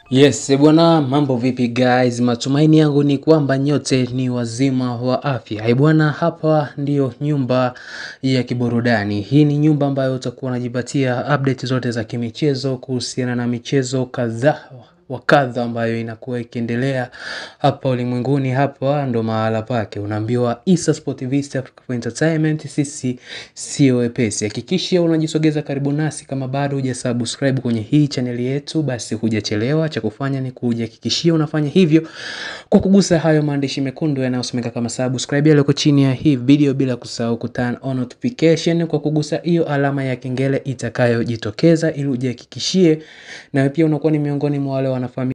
Yes, eh bwana mambo vipi guys? Matumaini yangu ni kwamba nyote ni wazima wa afya. Eh bwana hapa ndiyo nyumba ya kiburudani. Hii ni nyumba ambayo utakuwa unajipatia update zote za kimichezo kuhusiana na michezo kadhaa wa kadha ambayo inakuwa ikiendelea hapa ulimwenguni. Hapa ndo mahala pake, unaambiwa Issa Sport Vista Africa for Entertainment, sisi sio wepesi. Hakikisha unajisogeza karibu nasi, kama bado hujasubscribe kwenye hii chaneli yetu, basi hujachelewa. Cha kufanya ni kujihakikishia unafanya hivyo kwa kugusa hayo maandishi mekundu yanayosomeka kama subscribe yaliyoko chini ya hii video, bila kusahau ku turn on notification kwa kugusa hiyo alama ya kengele itakayojitokeza, ili ujihakikishie nawe pia unakuwa ni miongoni mwa wale wanafamilia